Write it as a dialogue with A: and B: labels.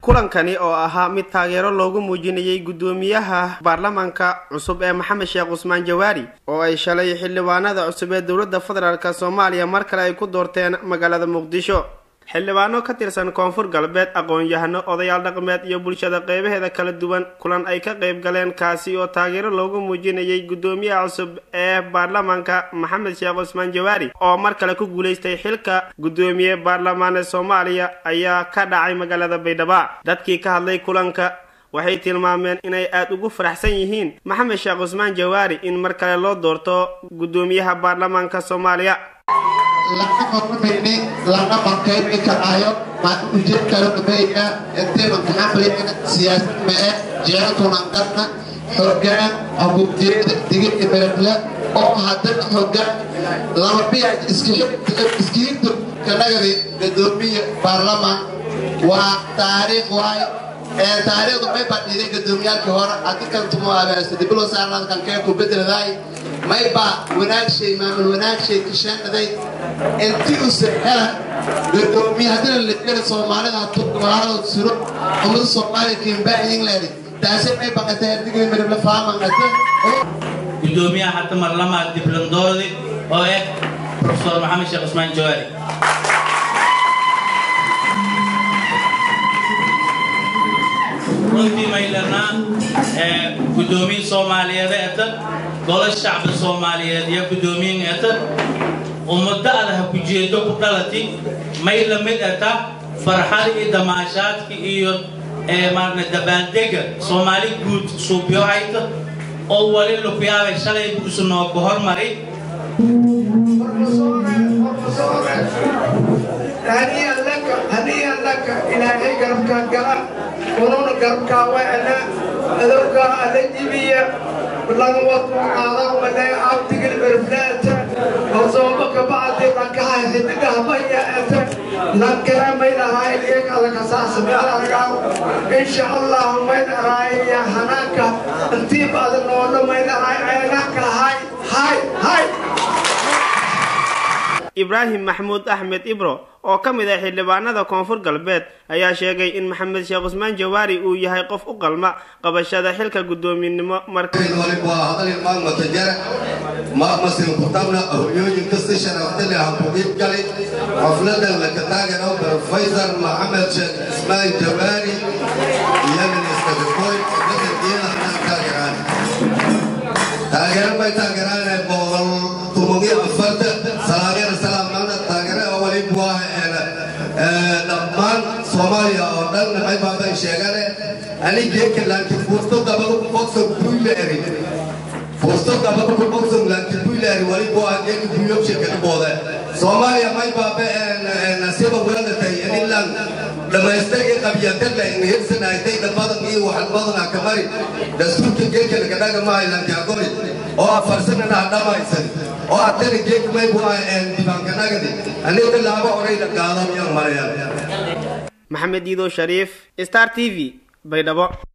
A: kulankani oo ahaa mid taageero loogu muujinayay guddoomiyaha baarlamaanka cusub ee maxamed sheekh cusmaan jawaari oo ay shalay xildhibaanada cusub ee dowladda federaalk soomaaliya mar kale ay ku doorteen magaalada muqdisho xildhibaano ka tirsan koonfur galbeed aqoon-yahano odayaal dhaqmeed iyo bulshada qeybaheeda kala duwan kulan ay ka qayb galeen kaasi oo taageero loogu muujinayay guddoomiyaha cusub ee baarlamaanka maxamed sheekh cusmaan jawaari oo mar kale ku guulaystay xilka guddoomiye baarlamaane soomaaliya ayaa ka dhacay magaalada baydhabo dadkii ka hadlay kulanka waxay tilmaameen inay aada ugu faraxsan yihiin maxamed sheekh cusmaan jawaari in mar kale loo doorto guddoomiyaha baarlamaanka soomaaliya
B: lana marumayni lana markayni kacayo maan ujeedkalo dhameeya intaynan kaxamlayna siyaasad mae jecelkunan qarna xoogaan abujeeda digir imereble oo haddana xoogaan lama biyaaj iskihinta kanagadi gadoomiya baarlamaan waa taariikh waay taariikhdu may badhiiday gadoomiyaalkii hore adikantumoabaasadibulo saarnadkan kee ku bedeladaay may baa wanaagshay maamul wanaagshay kashaanaday inti use hela gadoomiye haddina ladheli soomaalida hatuwalaaladood suro ummada soomaaliya kiimbaa england taasi may baqatay hadigii midable faamangata
C: gudoomiyaha hadda marlamaad diblandoodi oo ah profesor maxamed sheekh cusmaan jawaari runtii maylanaa gudoomiye soomaaliyeed eta golo shacbi soomaaliyeed iyo gudoomiyin eta ummado adaha kujeedo ku dhalati may la mid eta farxada iyo damaashaadka iyo maarna dabaaldega soomaali guud suubyo hayta oo wali lukuyaabay shalay buusu noogu hormaray
D: هنيئا لك هنيئا لك إلهي قربك قلب ونون قربك وأنا أذوك الجبية والله وطن هذا ولا أعطيك البرفلات وصوبك بعد لك هاي حدقها بيا أنت لك ما هاي ليك على كساس بيلا إن شاء الله ما هاي يا هناك أنت بعد النور ما هاي عينك هاي هاي هاي
A: ibraahim maxamuud axmed ibro oo ka mid ah xildhibaanada koonfur galbeed ayaa sheegay in maxamed sheekh cusmaan jawaari uu yahay qof u qalma qabashada xilka guddoominimo
E: marmasilkutabna hoyooyin kasta sharaftale hakuqiib galay xafladan laka taagano profesor maxamed sheekh cusmaan jawaari iyo minister koy badankeeda taageeraan taageero bay taageeraan boqol tumogiyo afarta salaageer salaamada taageere oo waliba waa dhammaan soomaaliya oo dhan maxay baabay sheegane anigeka laakiin furto gabadhu boxon buileeri furto gabadhu boxon laakiin buileeri waliba waa geeki builob shirkada boode soomaaliya may baabe nasiiba weelatay inilan dhamaystirkii qabyatadla inhirsanaytay dalbadan iyo waxalbadana kamari dastuurka geeka lagadhaga maahay laakiin agori oo afarsanana hadhamaysan oo atana geek may waa dibaankanagadi aniga laaba orayda qaadamyan marayaan
A: maxamed iido shariif star t v baydhabo